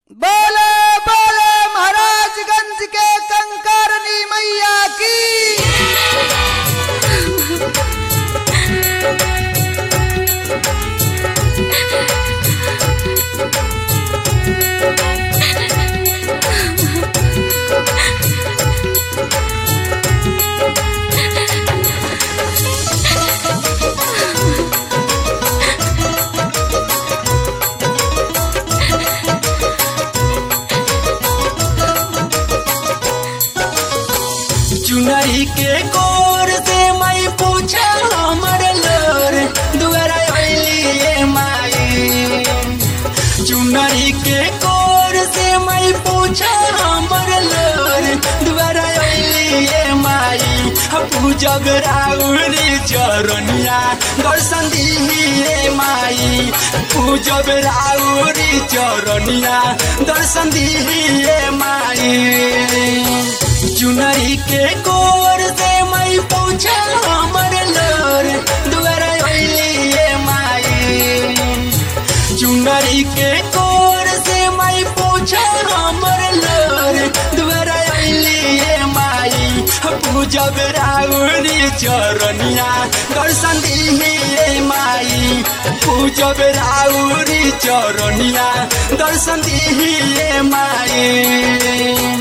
बोले बोले महाराजगंज के कंकारनी मैया की चुनरी के गोर से मैं पूछा हमर लोर दुआरा अइली माई चुनरी के गोर से मैं पूछा हमर लोर दुआरा अइली माई पूजब राउरी चरनिया दर्शन दिए माई पूजब राउरी चरनिया दर्शन दिए माई चुनरी के कोर से मैं पूछा हमर लोर दुआरा अइली माई चुनरी के कोर से मैं पूछा हमर लोर दुआरा अइली माई पूजब राउरी चरनिया दर्शन दिए माई पूजब राउरी चरनिया दर्शन दिए माई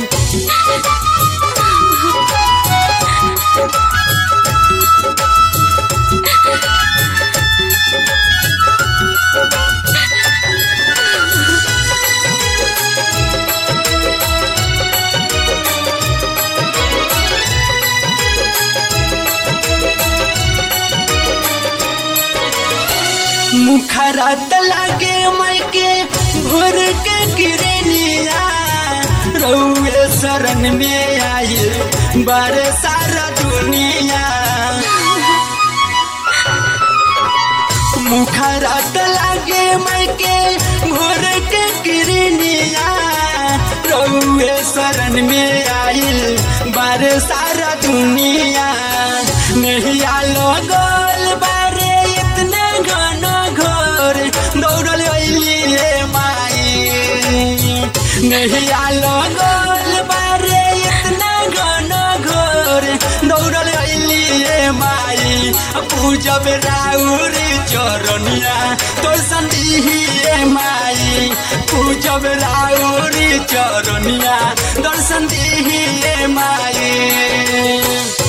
मुखरत लगे मैके भोर के किरनिया रउए शरण में आई बारे सारा दुनिया मुखरत लगे मैके भोर के किरनिया रउए शरण में आइल बारे सारा दुनिया नहीं आलो गोल बारे इतना घन घोर दौड़ल अइली माई नहीं आलो गोल बारे इतना घन घोर दौड़ल अइली माई पूजब राउरी चरनिया तोर संदिहिए माई पूजब राउरी चरनिया दर्शन दिहिए माई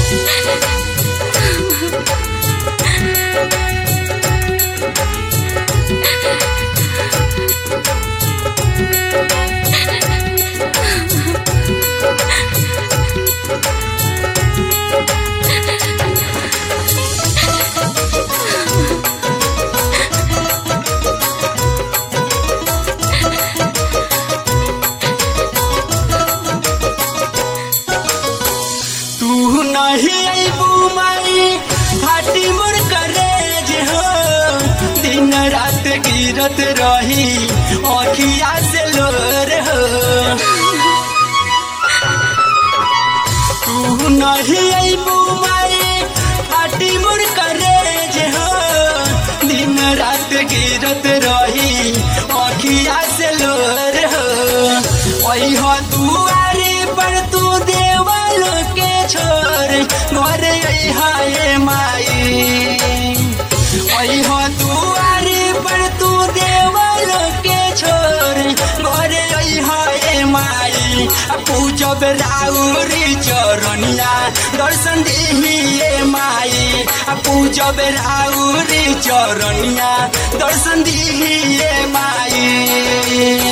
तू नहीं अबू माई फाटी मोर करेज हो दिन रात गिरत रही अखिया से लोर हो तू नहीं अबू माई फाटी मोर करेज हो दिन रात गिरत रही अखिया से लोर हो ओई हो दुआरे पर तू देवल के छोर घर हाय माई ओई हो दुआरे पर तू देवल के छोर घर हाय माई पूजब राउरी चरनिया दर्शन दिहिए माई पूजब राउरी चरनिया दर्शन दिहिए माई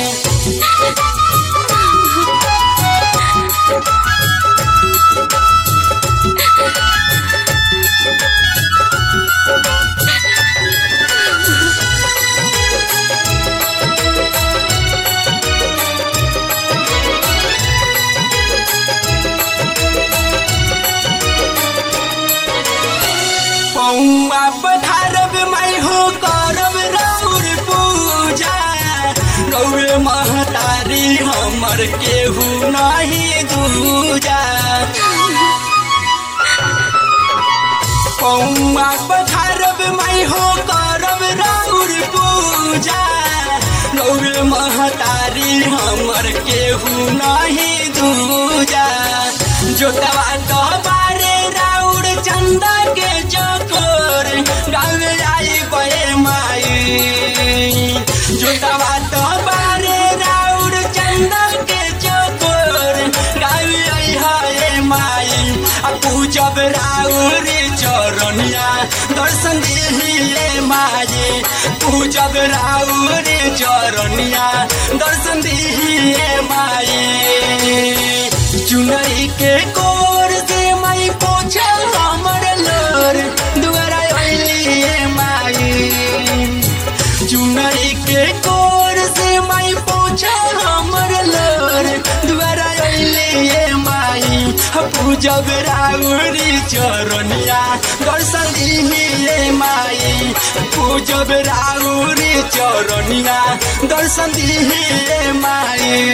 पौआ पधारब माई हो करब राउर पूजा गौर महतारी हमर केहू नहीं दूजा पौआ पखारब माई हो करब राउर पूजा गौर महतारी हमर केहू नहीं दूजा जोतवा तो बारे राउर चंदा के चकोर गावे आई बे माई जोतवा तो बारे राउर चंदा के चकोर गावे आई हाय माई आ पूजब राउर चरनिया दर्शन दिले माई पूजब राउर चरनिया दर्शन दिले माई चुनरी के कोर से माई पोछा हमर लोर दुआरा अइलिए माई चुनरी के कोर से माई पोछा हमर लोर दुआरा अइलिए माई पूजब राउरी चरनिया दर्शन दिले माई पूजब राउरी चरनिया दर्शन दिले माई